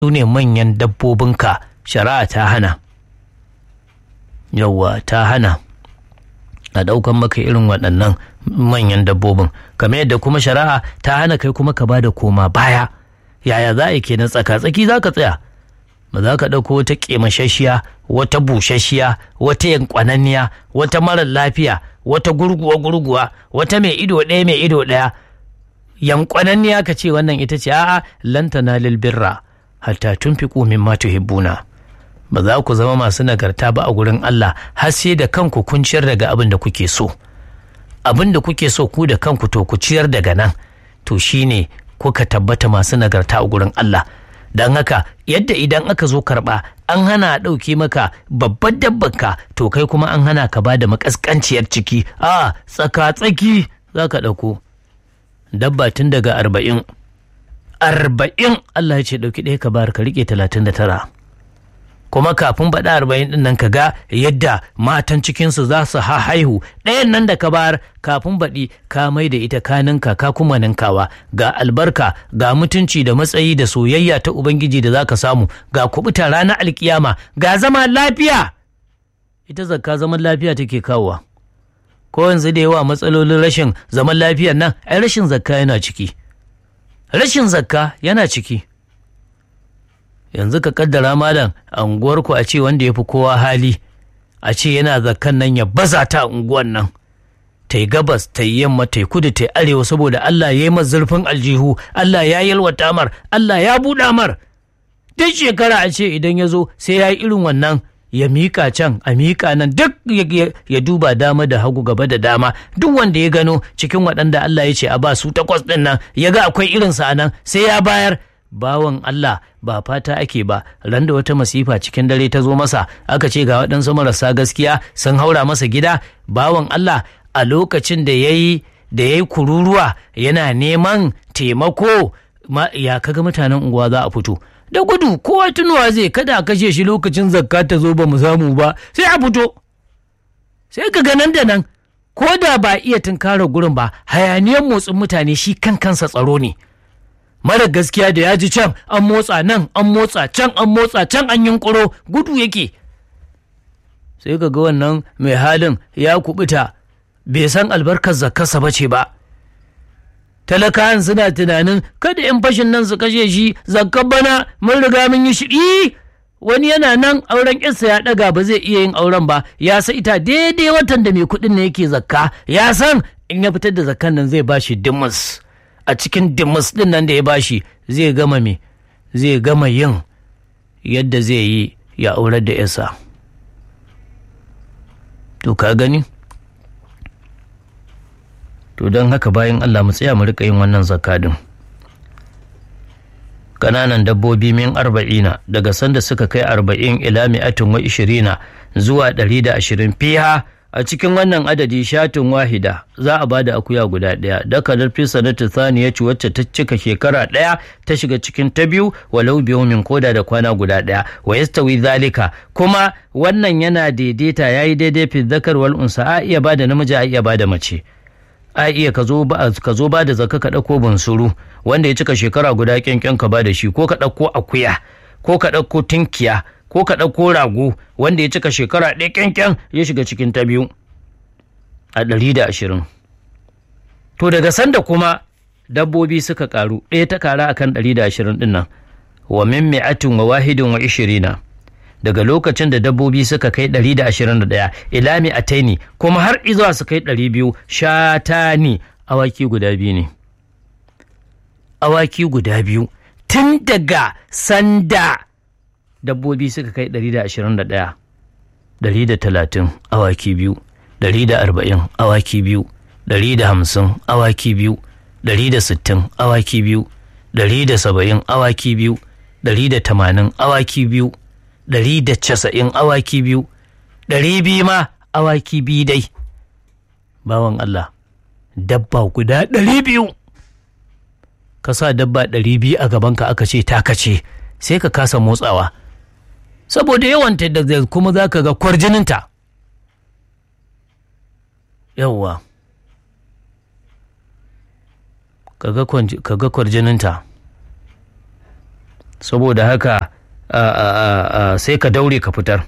su ne manyan dabbobinka shari'a ta hana yawwa ta hana a ɗaukan maka irin waɗannan manyan dabbobin kamar yadda kuma shari'a ta hana kai kuma ka bada koma baya yaya za a yi kenan tsaka-tsaki za ka tsaya ba za ka ɗauko wata ƙemashashiya wata bushashiya wata yankwananniya wata marar lafiya wata gurguwa gurguwa wata mai ido ɗaya mai ido ɗaya yankwananniya ka ce wannan ita ce a'a lantana lil birra hatta tunfiqu mimma tuhibbuna ba za ku zama masu nagarta ba a gurin Allah har sai da kanku kun ciyar daga abin da kuke so abin da kuke so ku da kanku to ku ciyar daga nan to shine kuka tabbata masu nagarta a gurin Allah don haka yadda idan aka zo karɓa an hana a ɗauke maka babbar dabbanka to kai kuma an hana ka ba da makaskanciyar ciki a tsaka-tsaki za ka ɗauko dabba tun daga arba'in arba'in Allah ya ce ɗauki ɗaya ka bayar ka riƙe talatin da tara kuma kafin baɗa arba'in ɗin nan ka ga yadda matan cikinsu za su haihu ɗayan nan da ka bayar kafin baɗi ka mai da ita ka ninka ka kuma ninkawa ga albarka ga mutunci da matsayi da soyayya ta ubangiji da za ka samu ga kubuta ranar alkiyama ga zama lafiya ita zakka zaman lafiya take kawowa ko yanzu da yawa matsalolin rashin zaman lafiyar nan ai rashin zakka yana ciki rashin zakka yana ciki yanzu ka kaddara malam a unguwarku a ce wanda ya fi kowa hali a ce yana zakkan nan ya baza ta unguwan nan ta yi gabas ta yi yamma ta yi kudu ta yi arewa saboda Allah ya yi zurfin aljihu Allah ya yalwata mar Allah ya buɗa mar duk shekara a ce idan ya zo sai ya yi irin wannan ya miƙa can a miƙa nan duk ya duba dama da hagu gaba da dama duk wanda ya gano cikin waɗanda Allah ya ce a ba su takwas ɗin nan ya ga akwai irinsa a nan sai ya bayar bawan Allah ba fata ake ba ran da wata masifa cikin dare ta zo masa aka ce ga waɗansu marasa gaskiya sun haura masa gida bawan Allah a lokacin da ya yi da ya yi kururuwa yana neman taimako ya kaga mutanen unguwa za a fito da gudu kowa tunuwa zai kada a kashe shi lokacin zakka ta zo ba mu samu ba sai a fito sai ka ga nan da nan ko da ba iya tunkarar gurin ba hayaniyar motsin mutane shi kan kansa tsaro ne mara gaskiya da ya ji can an motsa nan an motsa can an motsa can an yunkuro gudu yake sai ka ga wannan mai halin ya kubuta bai san albarkar zakkarsa ba ce ba talakawan suna tunanin kada yan fashin nan su kashe shi zakkar bana mun riga mun yi shiɗi wani yana nan auren ƙinsa ya ɗaga ba zai iya yin auren ba ya sa ita daidai watan da mai kuɗin ne yake zakka ya san in ya fitar da zakkan nan zai bashi dimus a cikin dimus ɗin nan da ya bashi zai gama me zai gama yin yadda zai yi ya aurar da yasa to ka gani to don haka bayan Allah mu tsaya mu rika yin wannan zakadin ƙananan dabbobi min arba'ina daga sanda suka kai arba'in ila mi'atin wa ishirina zuwa ɗari da ashirin fiha a cikin wannan adadi shatin wahida za a bada akuya guda ɗaya dakalar fi sanatu ya ci wacce ta cika shekara ɗaya ta shiga cikin ta biyu walau biyu min koda da kwana guda ɗaya wa yastawi zalika kuma wannan yana daidaita yayi daidai fi zakar wal unsa a iya bada namiji a iya bada mace a iya ka zo ba da zaka ka ɗauko bunsuru wanda ya cika shekara guda kyankyan ka ba da shi ko ka ɗauko akuya ko ka ɗauko tinkiya ko ka ɗauko rago wanda ya cika shekara ɗaya kyankyan ya shiga cikin ta biyu a ɗari da ashirin to daga sanda kuma dabbobi suka ƙaru ɗaya ta ƙara akan ɗari da ashirin ɗin nan wa min mi'atin wa wahidin wa ishirina daga lokacin da dabbobi suka kai 121 ila mi'ataini kuma har izuwa su kai 200 shatani awaki guda biyu ne awaki guda biyu tun daga sanda dabbobi suka kai 121 130 awaki biyu 140 awaki biyu 150 awaki biyu 160 awaki biyu 170 awaki biyu 180 awaki biyu ɗari da casa'in awaki biyu ɗari biyu ma awaki biyu dai bawan Allah dabba guda ɗari biyu ka sa dabba ɗari biyu a gabanka aka ce taka ce sai ka kasa motsawa saboda yawanta da kuma za ka ga kwarjininta yawwa ka ga kwarjininta saboda haka sai ka daure ka fitar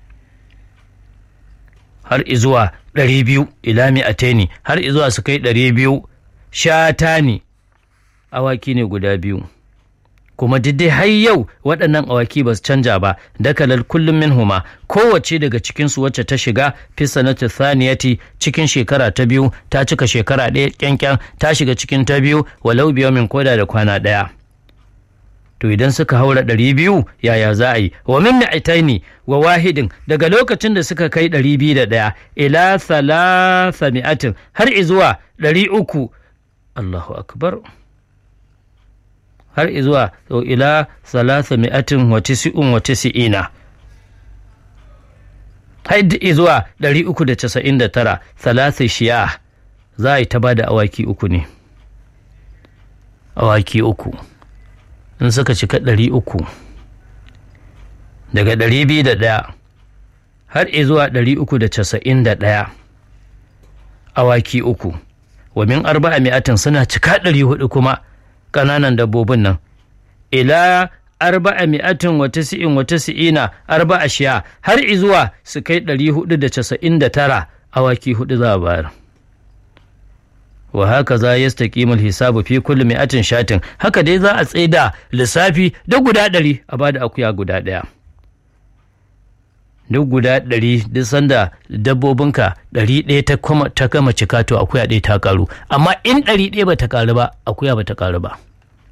har izuwa ɗari biyu ilami a taini har izuwa su kai ɗari biyu shata ne awaki ne guda biyu kuma dai har yau waɗannan awaki ba su canja ba dakalal kullum min huma kowace daga cikinsu wacce ta shiga fi sanatu thaniyati cikin shekara ta biyu ta cika shekara ɗaya kyankyan ta shiga cikin ta biyu walau biyo min koda da kwana ɗaya to idan suka haura ɗari biyu yaya za a yi wa min mi'ataini wa wahidin daga lokacin da suka kai ɗari biyu da ɗaya ila thalatha mi'atin har izuwa ɗari uku Allahu akbar har izuwa ila salasa mi'atin wa tisi'un wa tisi'ina har izuwa ɗari uku da casa'in da tara salasa shiya za a yi ta ba da awaki uku ne awaki uku in suka cika ɗari uku daga ɗari biyu da ɗaya har izuwa ɗari uku da casa'in da ɗaya awaki uku wa min arba'a mi'atin suna cika ɗari hudu kuma ƙananan dabbobin nan ila arba'a mi'atin wa tasi'in wa tasi'ina arba'a shiya har izuwa su kai ɗari hudu da casa'in da tara awaki hudu za a bayar wa haka za ya staƙimul hisabu fi kulli mi'atin shatin haka dai za a tsaida lissafi da guda ɗari a bada akuya guda ɗaya duk guda ɗari duk sanda dabbobinka ɗari ɗaya ta gama cika to akuya ɗaya ta karu amma in ɗari ɗaya ba ta karu ba akuya ba ta karu ba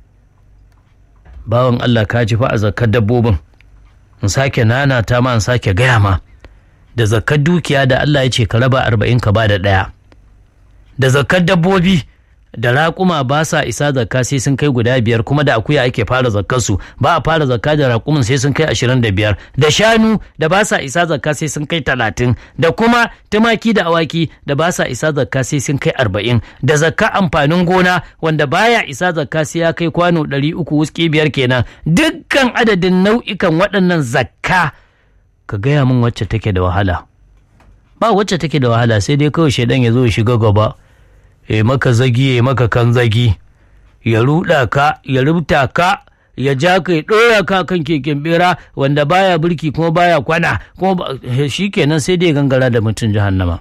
bawan Allah ka ji fa a zakar dabbobin in sake nana ta ma in sake gaya ma da zakar dukiya da Allah ya ce ka raba arba'in ka ba da ɗaya da zakar dabbobi da raƙuma ba sa isa zakka sai sun kai guda biyar kuma da akuya ake fara zakkar su ba a fara zakka da raƙumin sai sun kai ashirin da biyar da shanu da ba sa isa zakka sai sun kai talatin da kuma tumaki da awaki da ba sa isa zakka sai sun kai arba'in da zakka amfanin gona wanda baya isa zakka sai ya kai kwano ɗari uku wuski biyar kenan dukkan adadin nau'ikan waɗannan zakka ka gaya min wacce take da wahala ba wacce take da wahala sai dai kawai shaidan ya zo ya shiga gaba ya maka zagi ya maka kan zagi ya ruɗa ka ya rubuta ka ya ja ka ya ɗora ka kan keken bera wanda baya birki kuma baya kwana kuma shi kenan sai dai gangara da mutum jahannama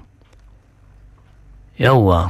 yawwa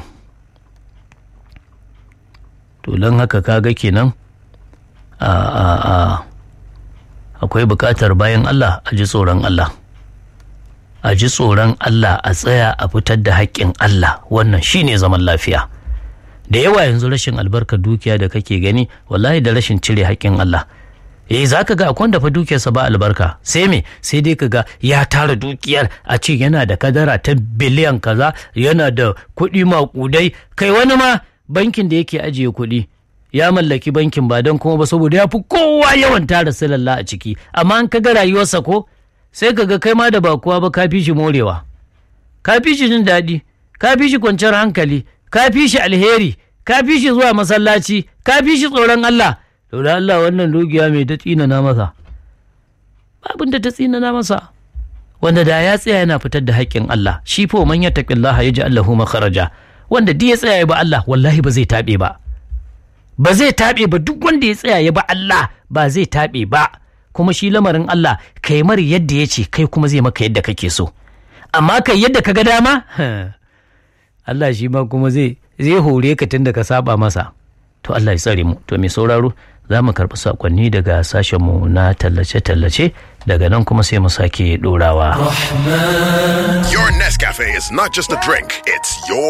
to don haka kaga kenan a a a akwai buƙatar bayan Allah a ji tsoron Allah a ji tsoron Allah a tsaya a fitar da haƙƙin Allah wannan shine zaman lafiya da yawa yanzu rashin albarkar dukiya da kake gani wallahi da rashin cire haƙƙin Allah eh za ka ga akwai da fa dukiyarsa ba albarka sai me sai dai ka ga ya tara dukiyar a ce yana da kadara ta biliyan kaza yana da kuɗi maƙudai kai wani ma bankin da yake ajiye kuɗi ya mallaki bankin ba don kuma ba saboda ya fi kowa yawan tara silalla a ciki amma an ka ga rayuwarsa ko sai ka ga kai ma da ba kuwa ba ka fi shi morewa ka fi shi jin daɗi ka fi shi kwanciyar hankali ka fi shi alheri ka fi shi zuwa masallaci ka fi shi tsoron Allah to da Allah wannan dukiya mai ta tsinana masa babin da ta tsinana masa wanda da ya tsaya yana fitar da haƙƙin Allah shi fa man yattaqillaha yaj'al lahu makharaja wanda duk ya tsaya ya ba Allah wallahi ba zai taɓe ba ba zai taɓe ba duk wanda ya tsaya ya ba Allah ba zai taɓe ba kuma shi lamarin Allah kai mar yadda ya ce kai kuma zai maka yadda kake so amma kai yadda ka ga dama Allah shi ma kuma zai zai hore ka tun da ka saba masa to Allah ya tsare mu to mai sauraro za mu karɓi saƙonni daga sashenmu na tallace-tallace daga nan kuma sai mu sake ɗorawa. Your Nescafe is not just a drink, it's your